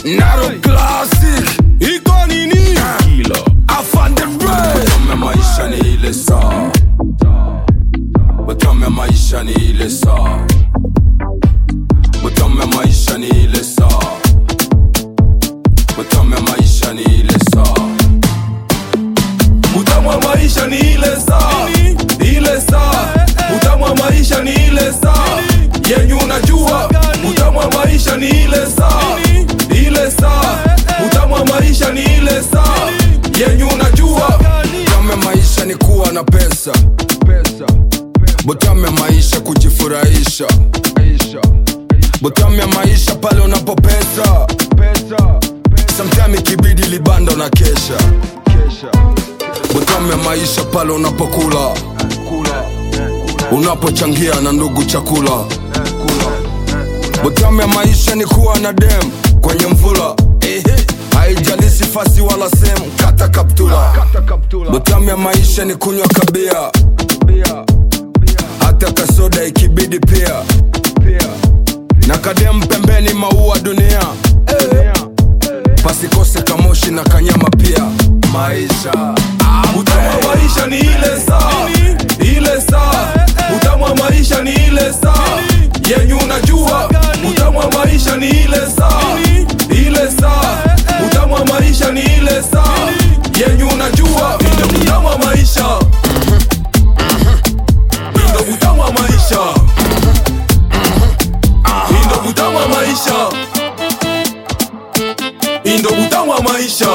Naro Classic iko nini? Kilo Afande Ray Utamu ya maisha ni ile saa Utamu ya maisha ni ile saa Utamu ya maisha ni ile saa Utamu ya maisha ni ile saa utamu wa maisha ni ile saa ile saa utamu wa maisha ni ile saa yenye unajua utamu wa maisha ni ile saa ile saa utamu wa maisha ni ile saa yenye unajua Utamu ya maisha ni kuwa na pesa Utamu ya maisha kujifurahisha Utamu ya maisha pale unapopesa Sometime ikibidi libanda na kesha Utamu ya maisha pale unapokula Unapochangia na ndugu chakula Utamu ya maisha ni kuwa na dem kwenye mvula Ehe, haijalishi fasi wala sehemu, kata kaptula Utamu ya maisha ni kunywa kabia hata kasoda ikibidi pia na kadem pembeni maua dunia pasikose kamoshi na kanyama pia maisha utamu wa maisha ni ile saa ile saa utamu wa maisha ni ile saa yenye unajua utamu wa maisha ni ile saa ile saa utamu wa maisha ni ile saa yenye unajua ndio utamu wa maisha ndio utamu wa maisha ndio utamu wa maisha ndio utamu wa maisha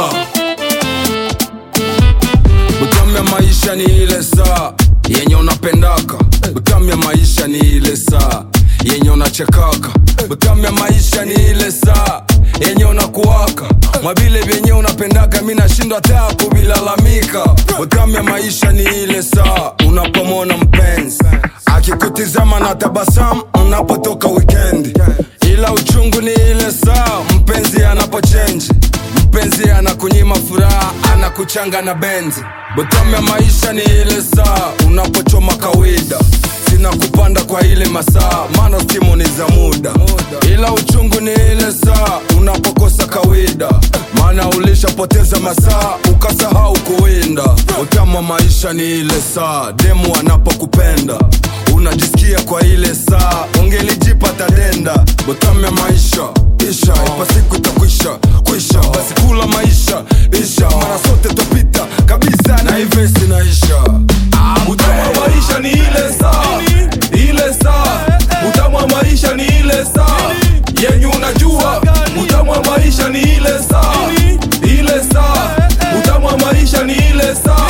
Utamu ya maisha ni ile saa yenye unapendaka. Utamu ya maisha ni ile saa yenye unachekaka. Utamu ya maisha ni ile saa yenye unakuwaka mwavile vyenye unapendaka, mi nashindwa hata kuvilalamika. Utamu ya maisha ni ile saa unapomwona mpenzi akikutizama na tabasamu unapotoka wikendi, ila uchungu ni ile saa mpenzi anapochenji mpenzi anakunyima furaha anakuchanga na benzi botamu ya maisha ni ile saa unapochoma kawaida sina kupanda kwa ile masaa maana stimu ni za muda ila uchungu ni ile saa unapokosa kawaida maana ulishapoteza masaa ukasahau kuwinda utamu wa maisha ni ile saa demu anapokupenda unajisikia kwa ile saa ungelijipa tadenda botamu ya maisha isha ipa siku itakwisha kwisha basi kula maisha isha mara sote topita kabisa na ivesi naisha utamu wa maisha ni ile saa ile saa utamu wa maisha ni ile saa yenye unajua utamu wa maisha ni ile saa ile saa utamu wa maisha ni ile saa